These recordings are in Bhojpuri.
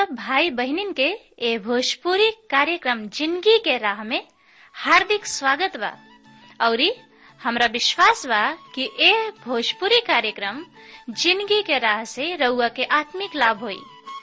सब भाई बहनिन के ए भोजपुरी कार्यक्रम जिंदगी के राह में हार्दिक स्वागत बा औरी हमरा विश्वास बा कि ए भोजपुरी कार्यक्रम जिंदगी के राह से रउआ के आत्मिक लाभ होई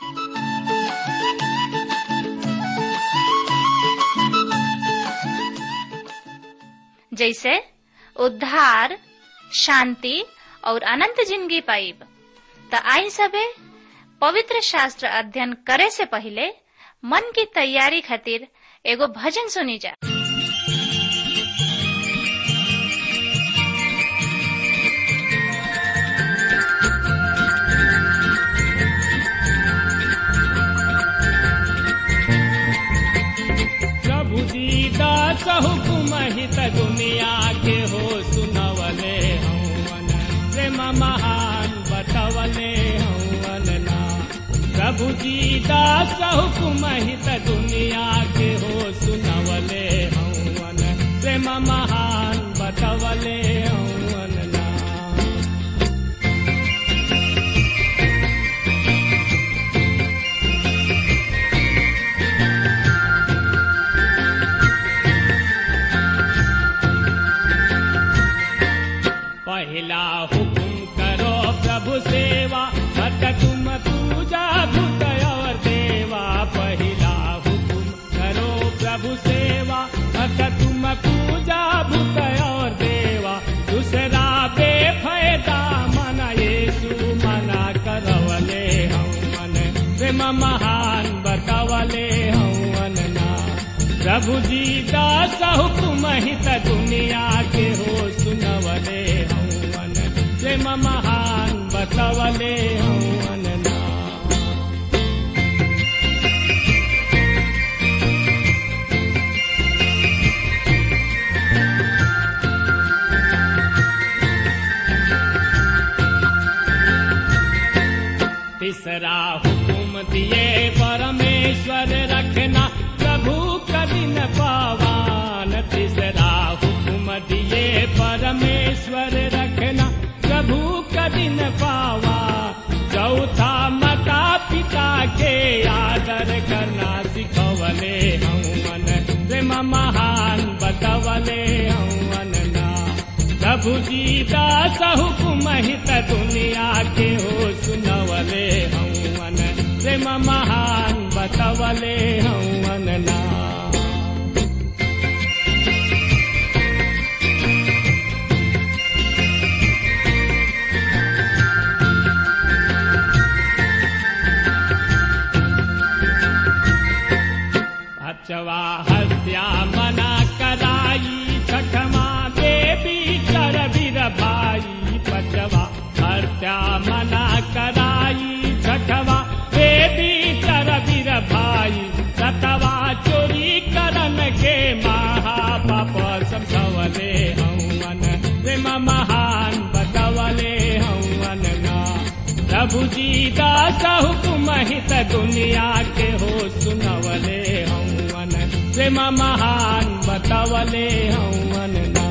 जैसे उद्धार शांति और अनंत जिंदगी पाइब त आई सबे पवित्र शास्त्र अध्ययन करे से पहले मन की तैयारी खातिर एगो भजन सुनी जा प्रभु दीदा हुकुम हित दुनिया के हो सुनवले हवन प्रेम महान बतवले हवन ना प्रभु दीदा हुकुम हित दुनिया के हो सुनवले हवन प्रेम महान बतवले हवन ना पहला हुकुम करो प्रभु सेवा भक्त तुम पूजा भूत और देवा पहला हुकुम करो प्रभु सेवा भक्त तुम पूजा भूत और देवा दूसरा बेफायदा मन येसु मना करवले हम मन प्रेम महान बतवले हवन ना प्रभु जी दास हुकुम हित दुनिया के हो सुनवले हवन प्रेम महान बतवले हवन ना तीसरा हुकुम दिए परमेश्वर रखना प्रभु कठिन पावान तीसरा हुकुम दिए परमेश्वर रखना प्रभु कठिन पावा चौथा माता पिता के आदर करना सिखवले हवन प्रेम महान बतवले हवन ना प्रभु जी दास हुकुम हित दुनिया के हो सुनवले हवन प्रेम महान बतवले हवन ना अचवा हत्या मना कराई छठमा देवी कर वीर भाई पचवा हत्या मना कराई छठवा देवी कर वीर भाई सतवा चोरी करन के महापाप समझवले हवन प्रेम महान बतवले हवन ना प्रभु जी दास हुकुम हित दुनिया के हो सुनवले हवन प्रेम महान बतवले हवन ना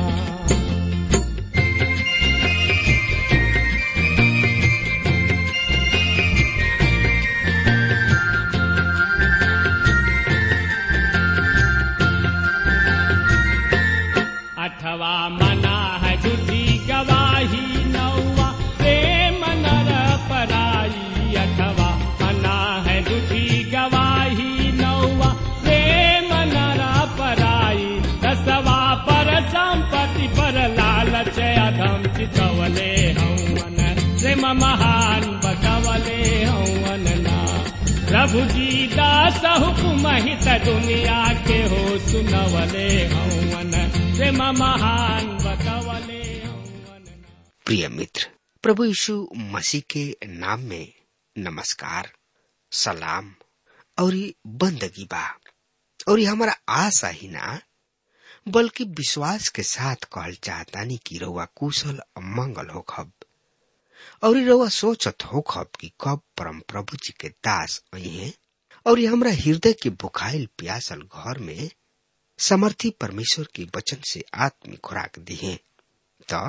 अठवा मना है झूठी गवाही नौवा प्रेम नर पराई अठवा मना है झूठी गवाही नौवा प्रेम नर पराई दसवा पर संपत्ति पर लालच अधम चितवले हवन प्रेम महान बतवले हवन ना प्रभु जी दास हुकुम हित दुनिया के हो सुनवले हवन प्रेम महान बतवले हवन प्रिय मित्र प्रभु यीशु मसीह के नाम में नमस्कार सलाम और बंदगी बा और हमारा आशा ही ना बल्कि विश्वास के साथ कहल चाहतानी कि रउआ कुशल मंगल हो खब और रउआ सोचत हो खब कि कब परम प्रभु जी के दास अहे और हमरा हृदय के बुखाइल प्यासल घर में समर्थी परमेश्वर के वचन से आत्मिक खुराक दिहे त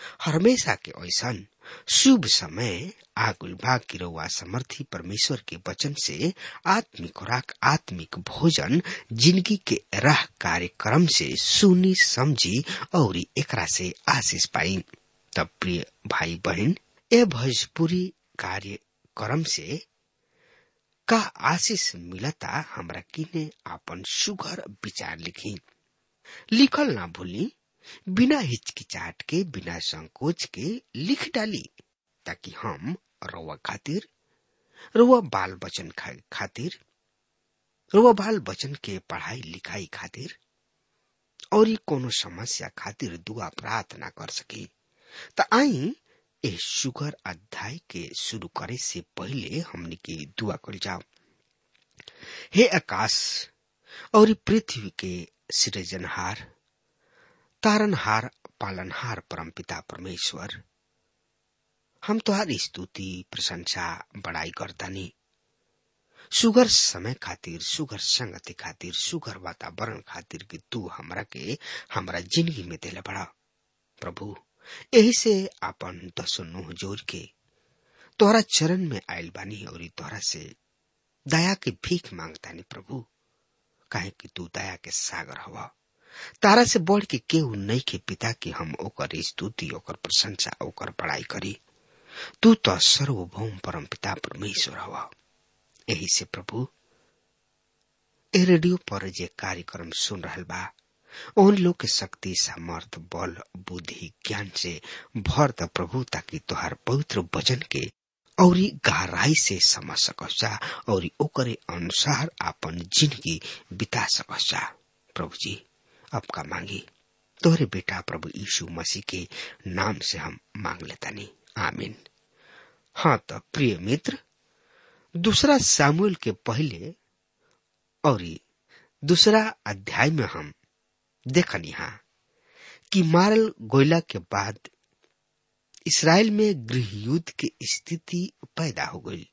हमेशा के ऐसन शुभ समय आगुल भाग की रउआ समर्थी परमेश्वर के वचन से आत्मिक खुराक आत्मिक भोजन जिंदगी के राह कार्यक्रम से सुनी समझी और एकरा से आशीष पाई तब प्रिय भाई बहन ए भोजपुरी कार्यक्रम से का आशीष मिलता हमरा किने आपन सुघर विचार लिखी लिखल ना भूली बिना हिचकिचाट के बिना संकोच के लिख डाली ताकि हम रउआ खातिर रउआ बाल बचन खातिर रउआ बाल बचन के पढ़ाई लिखाई खातिर और ही कोनो समस्या खातिर दुआ प्रार्थना कर सकी त आई ए सुगर अध्याय के शुरू करे से पहले हमने के दुआ कर जाओ हे आकाश और पृथ्वी के सृजनहार तारनहार पालनहार परमपिता परमेश्वर हम तुहारी स्तुति प्रशंसा बड़ाई करतानी सुगर समय खातिर सुगर संगति खातिर सुगर वातावरण खातिर कि तू हमरा के हमरा जिंदगी में देले बड़ा प्रभु यही से आपन दसो नुह जोर के तोहरा चरण में आयल बानी और तोहरा से दया के भीख मांगतानी प्रभु काहे कि तू दया के सागर हवा तारा से बढ़ के केहू नहीं के पिता के हम ओकर स्तुति ओकर प्रशंसा ओकर बड़ाई करी तू तो सर्वभौम परम पिता परमेश्वर हवा यही से प्रभु ए रेडियो पर जे कार्यक्रम सुन रहल बा उन लोग के शक्ति सामर्थ बल बुद्धि ज्ञान से भर द प्रभु ताकि तोहार पवित्र वचन के और गहराई से समझ सकसा और ओकरे अनुसार अपन जिंदगी बिता सकसा प्रभु जी अब का मांगी तोहरे बेटा प्रभु यीशु मसीह के नाम से हम मांग लेता नहीं आमीन हाँ तो प्रिय मित्र दूसरा सामुएल के पहले और दूसरा अध्याय में हम देखनी हा कि मारल गोयला के बाद इसराइल में गृह युद्ध की स्थिति पैदा हो गई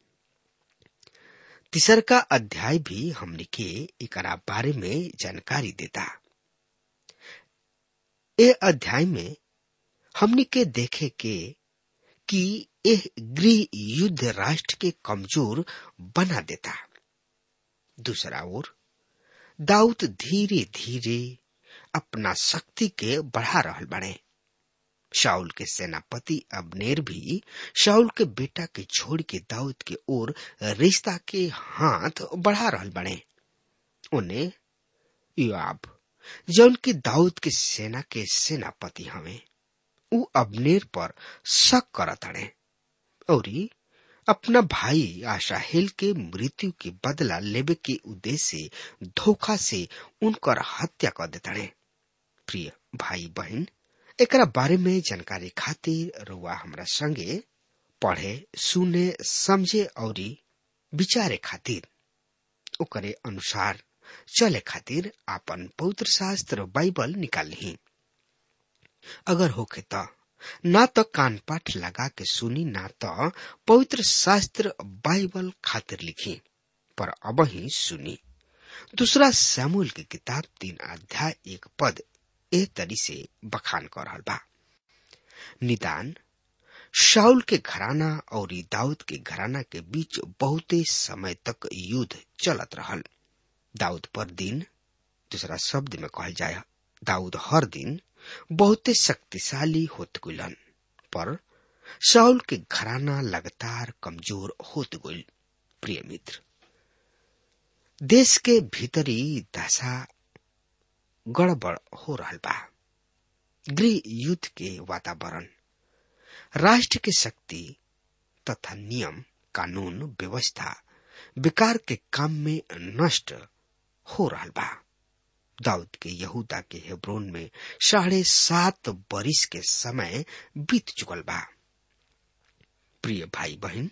तीसर का अध्याय भी हमने के एक बारे में जानकारी देता ए अध्याय में हमने के देखे के कि यह गृह युद्ध राष्ट्र के कमजोर बना देता दूसरा ओर दाऊद धीरे धीरे अपना शक्ति के बढ़ा रहल बने शाउल के सेनापति अबनेर भी शाउल के बेटा के छोड़ के दाऊद के ओर रिश्ता के हाथ बढ़ा रहल बने उन्हें युआब जौन की दाऊद के सेना के सेनापति हवे उ अबनेर पर शक करत अड़े और अपना भाई आशाहेल के मृत्यु के बदला लेवे के उद्देश्य से धोखा से उनकर हत्या कर देते प्रिय भाई बहन एकरा बारे में जानकारी खातिर रुआ हमरा संगे पढ़े सुने समझे और विचारे खातिर ओकरे अनुसार चले खातिर आपन पवित्र शास्त्र बाइबल निकाल ली अगर होखे तो ना तो कान पाठ लगा के सुनी ना तो पवित्र शास्त्र बाइबल खातिर लिखी पर अब ही सुनी दूसरा सैमुअल की किताब तीन अध्याय एक पद ए तरी से बखान कर रहा बा निदान शाउल के घराना और दाऊद के घराना के बीच बहुते समय तक युद्ध चलत रहल दाऊद पर दिन दूसरा शब्द में कहल जाय दाऊद हर दिन बहुते शक्तिशाली होत गुलन पर शाउल के घराना लगातार कमजोर होत गुल प्रिय मित्र देश के भीतरी दशा गड़बड़ हो रहल बा गृह युद्ध के वातावरण राष्ट्र के शक्ति तथा नियम कानून व्यवस्था विकार के काम में नष्ट हो रहा बा दाऊद के यहूदा के हेब्रोन में साढ़े सात बरिस के समय बीत चुकल बा प्रिय भाई बहन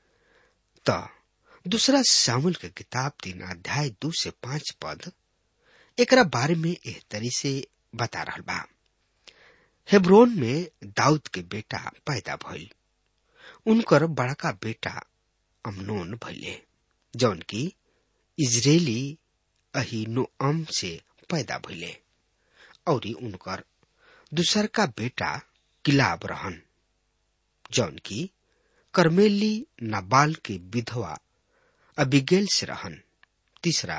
त दूसरा सामुल के किताब तीन अध्याय दो से पांच पद एकरा बारे में एह तरी से बता रहा बा हेब्रोन में दाऊद के बेटा पैदा भइल उनकर बड़का बेटा अमनोन भइले जौन की इजरायली अहिनोअम से पैदा भइले और उनकर दूसर का बेटा किलाब रहन जौन की करमेली नाबाल के विधवा अबिगेल से रहन तीसरा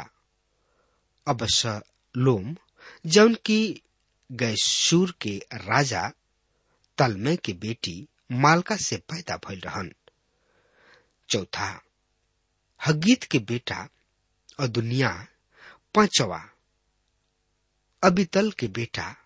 अबसलोम जौन की गैसूर के राजा तलमे के बेटी मालका से पैदा भइल रहन चौथा हगीत के बेटा और दुनिया पांचवा अबितल के बेटा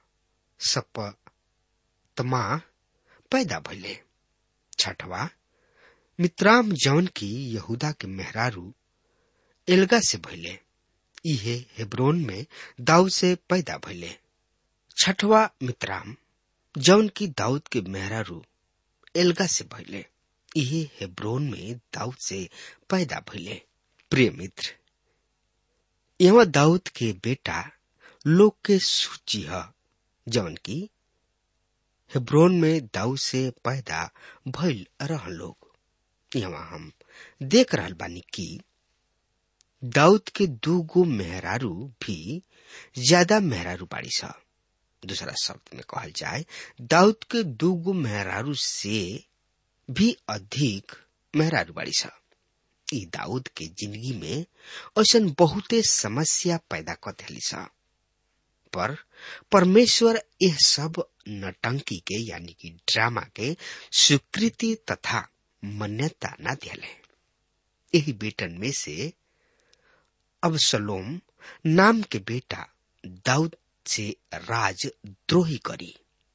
सपतमा पैदा भइले छठवा मित्राम जौन की यहूदा के मेहरारू एल्गा से भइले इहे हेब्रोन में दाऊद से पैदा भइले छठवा मित्राम जौन की दाऊद के मेहरारू एल्गा से भइले इहे हेब्रोन में दाऊद से पैदा भइले प्रिय मित्र यहाँ दाऊद के बेटा लोग के सूची है जौन की हेब्रोन में दाऊद से पैदा भइल रह लोग यहाँ हम देख रहल बानी कि दाऊद के दू गो मेहरारू भी ज्यादा मेहरारू बाड़ी सा दूसरा शब्द में कहल जाए दाऊद के दू गो मेहरारू से भी अधिक मेहरारू बाड़ी सा ई दाऊद के जिंदगी में ऐसा बहुते समस्या पैदा कर दिली सा पर परमेश्वर यह सब नटंकी के यानी कि ड्रामा के स्वीकृति तथा मान्यता न दिले यही बेटन में से अब सलोम नाम के बेटा दाऊद से राज द्रोही करी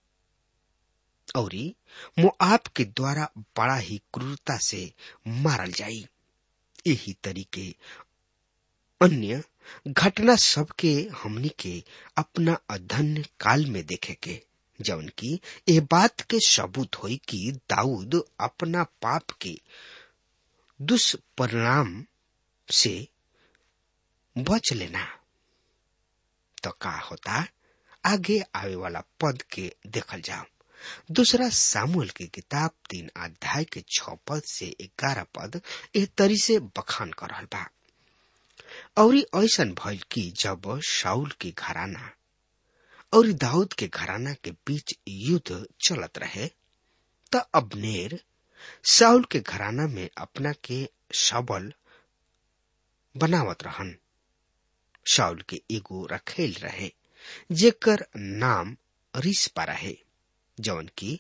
और मोआब के द्वारा बड़ा ही क्रूरता से मारल जाई यही तरीके अन्य घटना सब के हमनी के अपना अध्ययन काल में देखे के जौन की ये बात के सबूत होई कि दाऊद अपना पाप के दुष्परिणाम से बच लेना तो का होता आगे आवे वाला पद के देखल जाओ दूसरा सामुएल की किताब तीन अध्याय के छ पद से ग्यारह पद ए तरी से बखान कर रहल बा और ऐसा भइल कि जब शाउल के घराना और दाऊद के घराना के बीच युद्ध चलत रहे त अबनेर साउल के घराना में अपना के सबल बनावत रहन शाउल के एगो रखेल रहे जेकर नाम रिस्पा रहे जौन की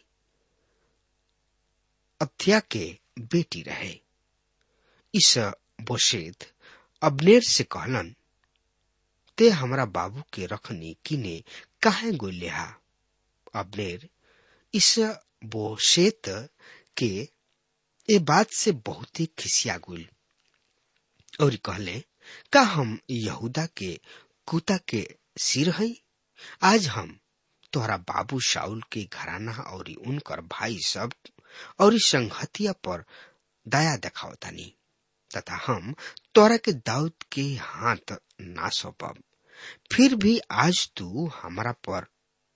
अत्या के बेटी रहे इस बोशेद अबनेर से कहलन ते हमरा बाबू के रखनी किने काहे गोलिहा अबनेर इस बोशेत के ए बात से बहुत ही खिसिया गुल और कहले का हम यहूदा के कुता के सिर हई आज हम तोहरा बाबू शाउल के घराना और उनकर भाई सब और संगहतिया पर दया देखावतानी तथा हम तोरा के दाऊद के हाथ ना सौंपब फिर भी आज तू हमारा पर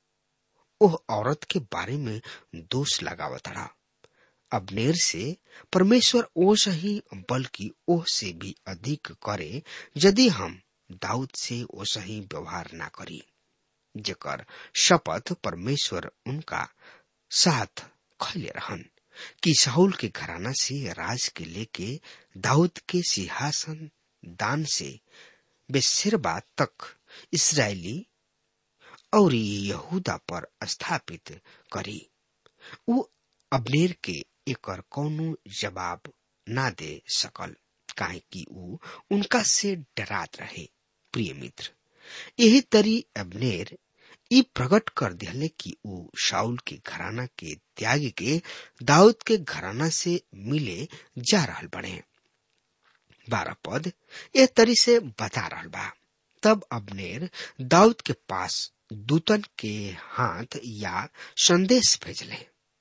ओह औरत के बारे में दोष लगावतड़ा अबनेर से परमेश्वर ओस ही बल्कि ओह से भी अधिक करे यदि हम दाऊद से ओस ही व्यवहार ना करी जेकर शपथ परमेश्वर उनका साथ खैले रहन कि साहुल के घराना से राज के लेके दाऊद के सिंहासन दान से बेसिरबा तक इसराइली और यहूदा पर स्थापित करी उ अबनेर के एकर कौनो जवाब ना दे सकल काहे कि उ उनका से डरात रहे प्रिय मित्र यही तरी अबनेर ई प्रकट कर दिले कि उ शाउल के घराना के त्याग के दाऊद के घराना से मिले जा रहल बने बारह पद ए तरी से बता रहल बा तब अबनेर दाऊद के पास दूतन के हाथ या संदेश भेजले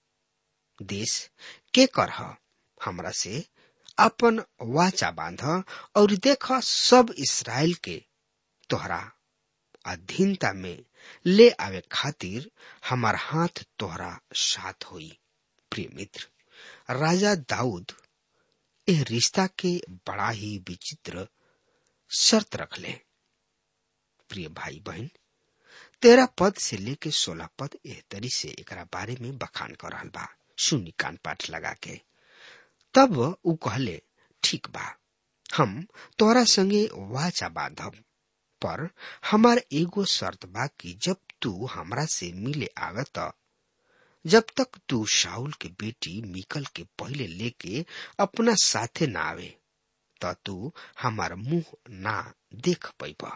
देश के कर हमरा से अपन वाचा बांध और देख सब इसराइल के तोहरा अधीनता में ले आवे खातिर हमार हाथ तोहरा साथ होई प्रिय मित्र राजा दाऊद यह रिश्ता के बड़ा ही विचित्र शर्त रख ले प्रिय भाई बहन तेरह पद से लेके सोलह पद एह तरी से एकरा बारे में बखान कर रहल बा सुनी कान पाठ लगा के तब ऊ कहले ठीक बा हम तोरा संगे वाचा बांधब पर हमार एगो शर्त बा कि जब तू हमरा से मिले आवे त जब तक तू शाउल के बेटी मिकल के पहले लेके अपना साथे ना आवे त तू हमार मुंह ना देख पैब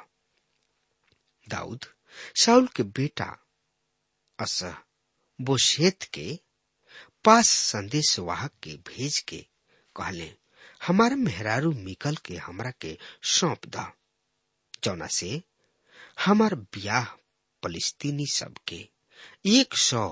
दाऊद शाउल के बेटा अस बोशेत के पास संदेश वाहक के भेज के कहले हमार मेहरारू मिकल के हमरा के सौंप द जौना से हमार ब्याह फलिस्तीनी सब के एक सौ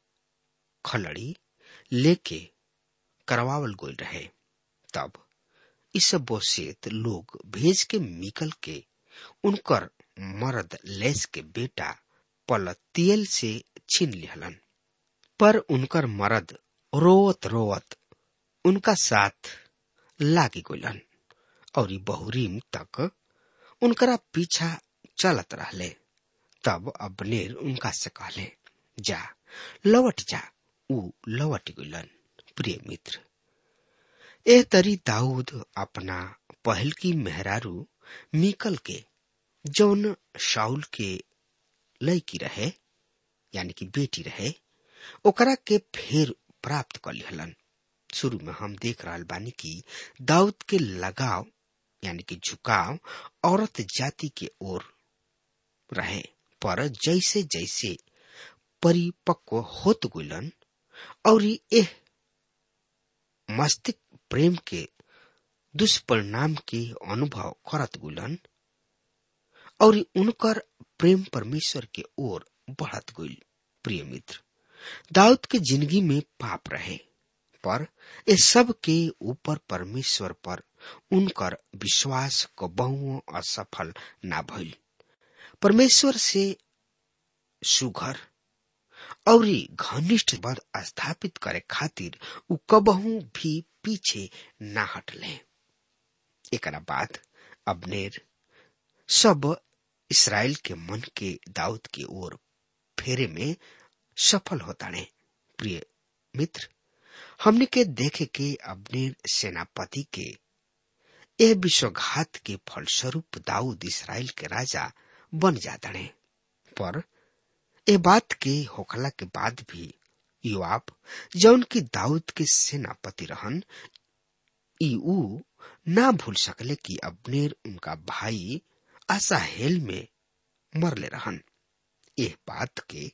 खलड़ी लेके करवावल गोल रहे तब इस बोसेत लोग भेज के मिकल के उनकर मर्द लेस के बेटा पलतियल से छीन लिहलन पर उनकर मर्द रोवत रोवत उनका साथ लागी गोलन और बहुरीम तक उनकरा पीछा चलत रहले तब अबनेर उनका से कहले जा लवट जा ऊ लवट गलन प्रिय मित्र एह तरी दाऊद अपना पहल की मेहरारू मिकल के जौन शाउल के लड़की रहे यानी कि बेटी रहे ओकरा के फेर प्राप्त कर लिहलन शुरू में हम देख रहा बानी कि दाऊद के लगाव यानी कि झुकाव औरत जाति के ओर रहे पर जैसे जैसे परिपक्व होत गुलन और एह मस्तिष्क प्रेम के दुष्परिणाम के अनुभव करत गुलन और उनकर प्रेम परमेश्वर के ओर बढ़त गुल प्रिय मित्र दाऊद के जिंदगी में पाप रहे पर इस सब के ऊपर परमेश्वर पर उनकर विश्वास को बहुओं असफल ना भइल परमेश्वर से सुघर और घनिष्ठ बद स्थापित करे खातिर उ कबहू भी पीछे ना हटले एक बाद अबनेर सब इसराइल के मन के दाऊद के ओर फेरे में सफल होता ने प्रिय मित्र हमने के देखे के अबनेर सेनापति के यह विश्वघात के फलस्वरूप दाऊद इसराइल के राजा बन जाता ने पर ए बात के होखला के बाद भी युवाप जौन की दाऊद के सेनापति रहन ऊ ना भूल सकले कि अबनेर उनका भाई असाहेल में मरले रहन यह बात के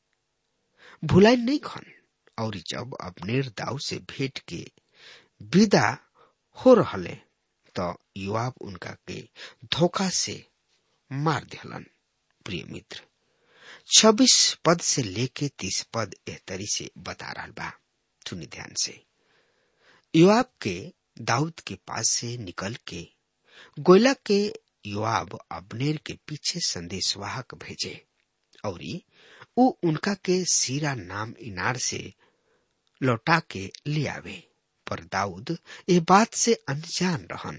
भुलाई नहीं खन और जब अबनेर दाऊ से भेंट के विदा हो रहले तो युवाब उनका के धोखा से मार दिहलन प्रिय मित्र छब्बीस पद से लेके तीस पद एहतरी से बता रहा बा सुनी ध्यान से युवाब के दाऊद के पास से निकल के गोयला के युवाब अबनेर के पीछे संदेशवाहक भेजे और उ उनका के सीरा नाम इनार से लौटा के ले आवे पर दाऊद ये बात से अनजान रहन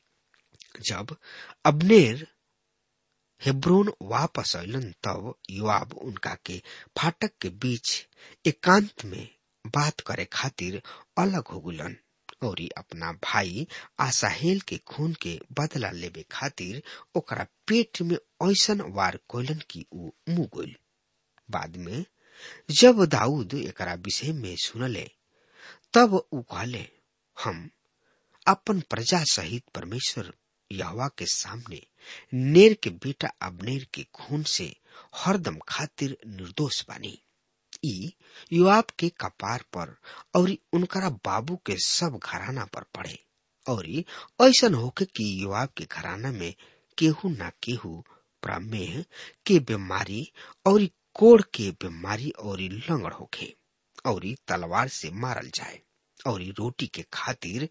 जब अबनेर हेब्रोन वापस अलन तब युवाब उनका के फाटक के बीच एकांत में बात करे खातिर अलग हो गुलन और अपना भाई आसाहेल के खून के बदला लेवे खातिर ओकरा पेट में ऐसन वार कोलन की ऊ मुंह गोल बाद में जब दाऊद एकरा विषय में सुनले तब ऊ कहले हम अपन प्रजा सहित परमेश्वर यहवा के सामने नेर के बेटा अबनेर के खून से हरदम खातिर निर्दोष बानी ई युवाब के कपार पर और उनकरा बाबू के सब घराना पर पड़े और ऐसन होके कि युवाब के घराना में केहू ना केहू प्रमेह के बीमारी और कोड़ के बीमारी और लंगड़ होखे और तलवार से मारल जाए और रोटी के खातिर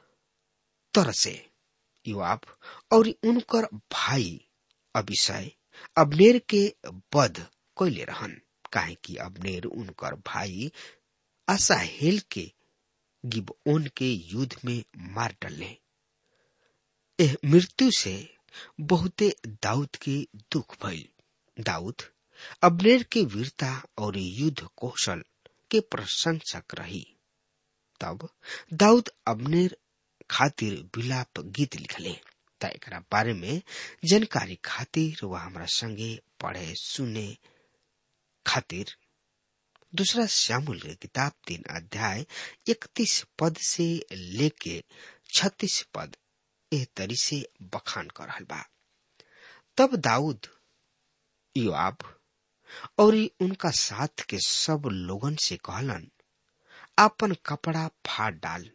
तरसे युवाब और उनकर भाई अभिषय अबनेर के बध कैले रहन काहे कि अबनेर उनकर भाई असाहेल के गिबओन के युद्ध में मार डले एह मृत्यु से बहुते दाऊद के दुख भइल दाऊद अबनेर के वीरता और युद्ध कौशल के प्रशंसक रही तब दाऊद अबनेर खातिर विलाप गीत लिखले त एकरा बारे में जानकारी खातिर वह हमरा संगे पढ़े सुने खातिर दूसरा श्यामुल के किताब तीन अध्याय इकतीस पद से लेके छत्तीस पद एह तरी से बखान कर रहल बा तब दाऊद योआब और उनका साथ के सब लोगन से कहलन आपन कपड़ा फाड़ डाल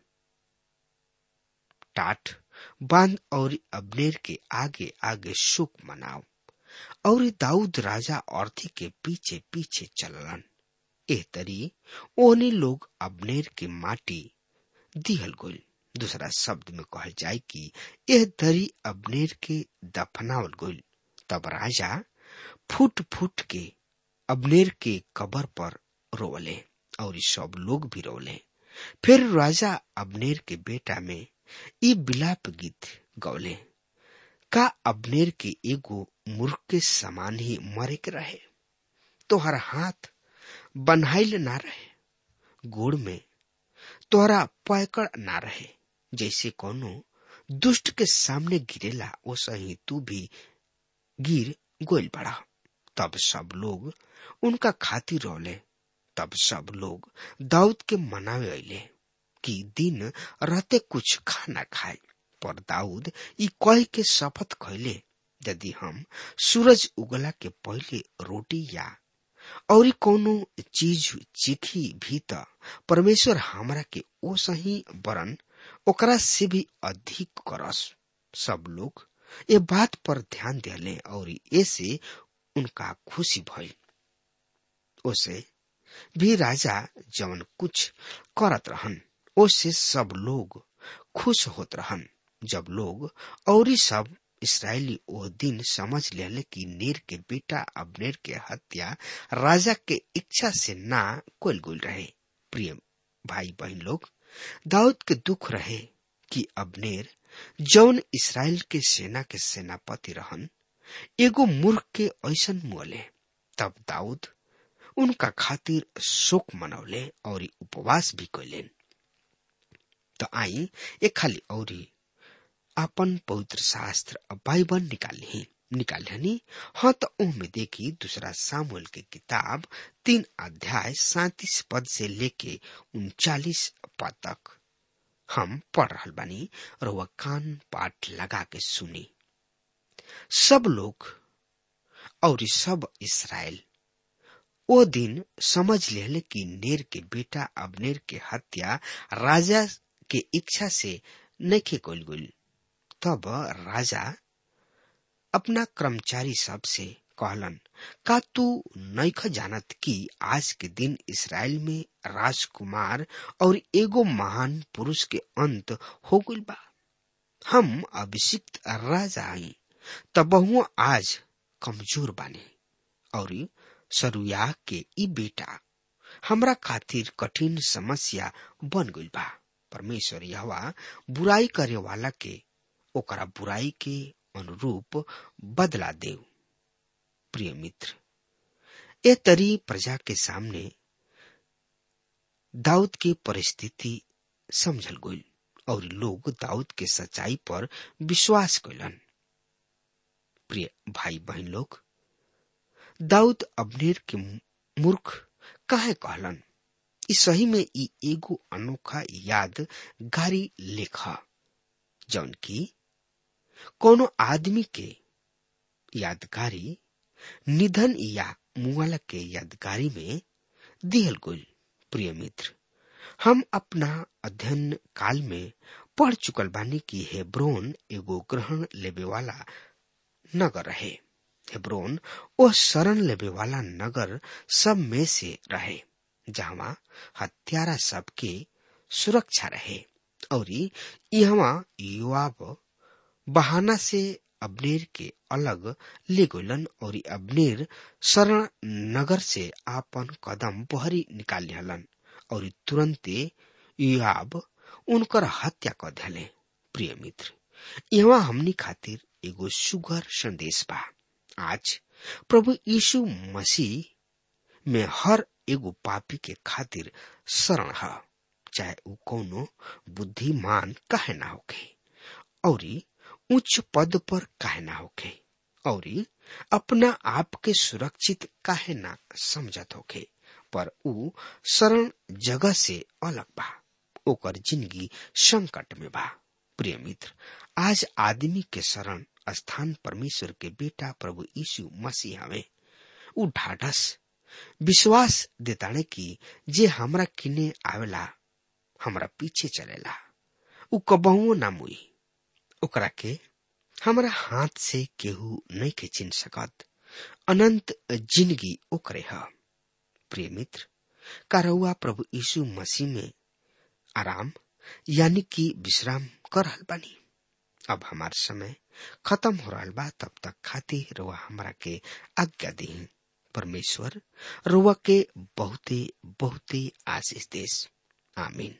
टाट बांध और अबनेर के आगे आगे शोक मनाओ और दाऊद राजा अर्थी के पीछे पीछे चललन एह तरी ओने लोग अबनेर के माटी दिहल गोल दूसरा शब्द में कहल जाए कि यह दरी अबनेर के दफनावल गोल तब राजा फुट फुट के अबनेर के कबर पर रोवले और सब लोग भी रोवले फिर राजा अबनेर के बेटा में ई बिलाप गीत गौले का अबनेर के एगो मूर्ख के समान ही मरे के रहे तोहर हाथ बनहाइल ना रहे गोड़ में तोहरा पैकड़ ना रहे जैसे कोनो दुष्ट के सामने गिरेला वैसा ही तू भी गिर गोल पड़ा तब सब लोग उनका खातिर रोले तब सब लोग दाऊद के मनावे अले कि दिन रहते कुछ खाना खाए पर दाऊद ई कह के शपथ खैले यदि हम सूरज उगला के पहले रोटी या और कोनो चीज चीखी भी त परमेश्वर हमरा के ओ सही वरन ओकरा से भी अधिक करस सब लोग ये बात पर ध्यान दिले और ऐसे उनका खुशी भइल ओसे भी राजा जवन कुछ करत रहन ओसे सब लोग खुश होत रहन जब लोग और सब इसराइली ओ दिन समझ लेले कि नेर के बेटा अबनेर के हत्या राजा के इच्छा से ना कोल गुल रहे प्रिय भाई बहन लोग दाऊद के दुख रहे कि अबनेर जौन इसराइल के सेना के सेनापति रहन एगो मूर्ख के ऐसन मुअले तब दाऊद उनका खातिर शोक मनौले और उपवास भी कैलेन तो आई एक खाली औरी अपन पवित्र शास्त्र बाइबल निकाली निकालनी हाँ तो में देखी दूसरा सामुल के किताब तीन अध्याय सैतीस पद से लेके उनचालीस पद तक हम पढ़ रहा बानी और वह कान पाठ लगा के सुनी सब लोग और सब इसराइल ओ दिन समझ ले कि नेर के बेटा अबनेर के हत्या राजा के इच्छा से नखे कोल गुल तब राजा अपना कर्मचारी सब से कहलन का तू नैख जानत कि आज के दिन इसराइल में राजकुमार और एगो महान पुरुष के अंत हो गइल बा हम अभिषिक्त राजा आई तबहुओ आज कमजोर बानी और सरुया के ई बेटा हमरा खातिर कठिन समस्या बन गइल बा परमेश्वर यहवा बुराई करे वाला के ओकरा बुराई के अनुरूप बदला देव प्रिय मित्र ए तरी प्रजा के सामने दाऊद की परिस्थिति समझल गई और लोग दाऊद के सच्चाई पर विश्वास कैलन प्रिय भाई बहन लोग दाऊद अबनेर के मूर्ख काहे कहलन ई सही में ई एगो अनोखा याद गारी लेखा जौन की कोनो आदमी के यादगारी निधन या मुआला के यादगारी में दिहल गुल प्रिय मित्र हम अपना अध्ययन काल में पढ़ चुकल बानी कि हेब्रोन एगो ग्रहण लेवे वाला नगर रहे हेब्रोन ओ शरण लेवे वाला नगर सब में से रहे जहाँ हत्यारा सबके सुरक्षा रहे और यहाँ युवाब बहाना से अबनेर के अलग ले गलन और अबनेर शरण नगर से आपन कदम बहरी निकाल हलन और तुरंते युवाब उनकर हत्या कर दिले प्रिय मित्र यहाँ हमनी खातिर एगो सुगर संदेश बा आज प्रभु यीशु मसीह में हर एगो पापी के खातिर शरण है चाहे उ कोनो बुद्धिमान काहे ना होखे औरी उच्च पद पर काहे ना होखे औरी अपना आप के सुरक्षित काहे ना समझत होखे पर उ शरण जगह से अलग बा ओकर जिंदगी संकट में बा प्रिय मित्र आज आदमी के शरण स्थान परमेश्वर के बेटा प्रभु यीशु मसीह हवे उ ढाढ़स विश्वास देताने की जे हमरा किने आवेला हमरा पीछे चलेला उ कबहुओ ना मुई ओकरा के हमरा हाथ से केहू नहीं के चिन सकत अनंत जिंदगी ओकरे ह प्रिय मित्र कारौआ प्रभु यीशु मसीह में आराम यानी कि विश्राम कर रहल बानी अब हमार समय खत्म हो रहा बा तब तक खातिर रुआ हमरा के आज्ञा दी परमेश्वर रुआ के बहुते बहुते आशीष देश आमीन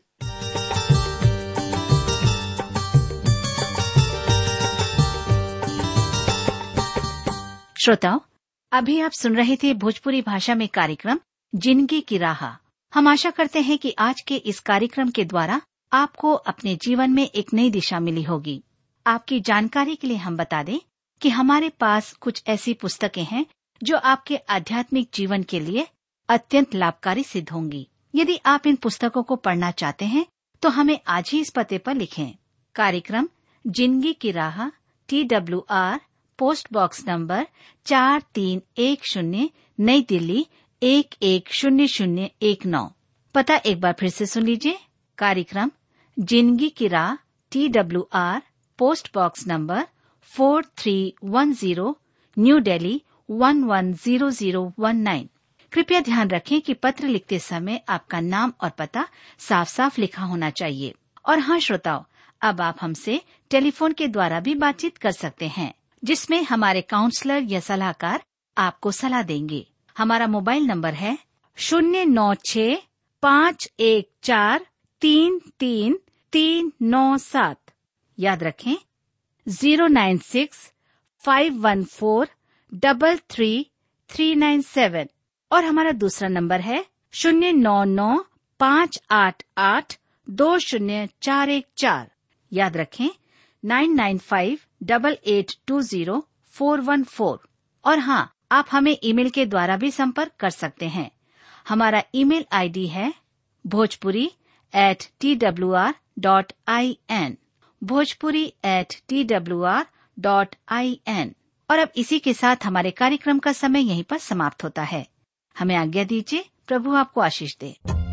श्रोताओं अभी आप सुन रहे थे भोजपुरी भाषा में कार्यक्रम जिंदगी की राह हम आशा करते हैं कि आज के इस कार्यक्रम के द्वारा आपको अपने जीवन में एक नई दिशा मिली होगी आपकी जानकारी के लिए हम बता दें कि हमारे पास कुछ ऐसी पुस्तकें हैं जो आपके आध्यात्मिक जीवन के लिए अत्यंत लाभकारी सिद्ध होंगी यदि आप इन पुस्तकों को पढ़ना चाहते हैं तो हमें आज ही इस पते पर लिखें कार्यक्रम जिंदगी की राह T W R post box number चार तीन एक शून्य नई दिल्ली एक एक शून्य शून्य एक नौ पता एक बार फिर से सुन लीजिए कार्यक्रम जिंदगी की राह T W R post box number four three one zero new Delhi one one zero zero one nine कृपया ध्यान रखें कि पत्र लिखते समय आपका नाम और पता साफ साफ लिखा होना चाहिए और हाँ श्रोताओं अब आप हमसे टेलीफोन के द्वारा भी बातचीत कर सकते हैं जिसमें हमारे काउंसलर या सलाहकार आपको सलाह देंगे हमारा मोबाइल नंबर है शून्य नौ छ पाँच एक चार तीन तीन तीन नौ सात याद रखें zero nine six five one four double three three nine seven और हमारा दूसरा नंबर है शून्य नौ नौ पाँच आठ आठ दो शून्य चार एक चार याद रखें nine nine five double eight two zero four one four और हाँ आप हमें ईमेल के द्वारा भी संपर्क कर सकते हैं हमारा ईमेल आईडी है Bhojpuri at T W R dot I N Bhojpuri at T W R dot I N और अब इसी के साथ हमारे कार्यक्रम का समय यहीं पर समाप्त होता है हमें आज्ञा दीजिए प्रभु आपको आशीष दे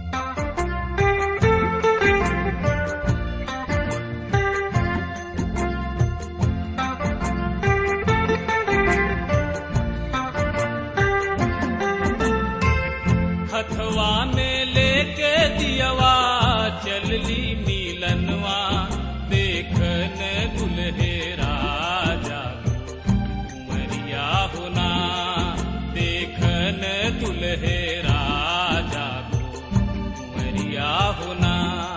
हथवा में लेके दियवा चलली नीलनवा देखन दुल्हे राजा कुंवरिया होना देखन दुल्हे राजा कुंवरिया होना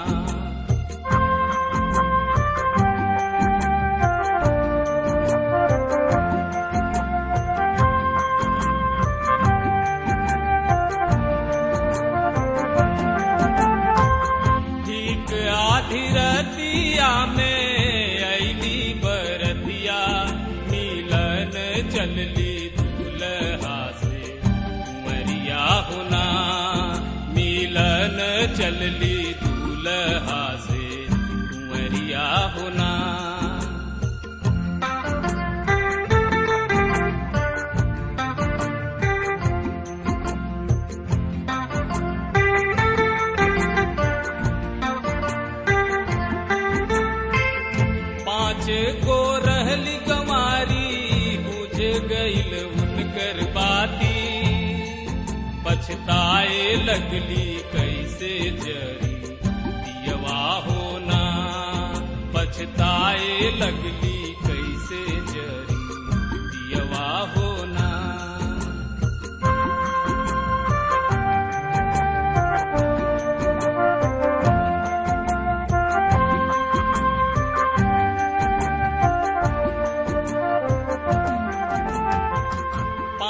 ठीक आधी रतिया में ऐली बरतिया मिलन चलली दूल्हा से कुंवरिया होना मिलन चलली दूल्हा से कुंवरिया होना पाँच को रहली गमारी बुझ गईल उनकर बाती पछताए लगली कैसे जरी दियवा होना पछताए लगली कैसे जरी दियवा होना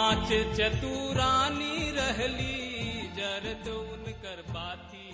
पांच चतुरानी रहली जर तो उनकर बाती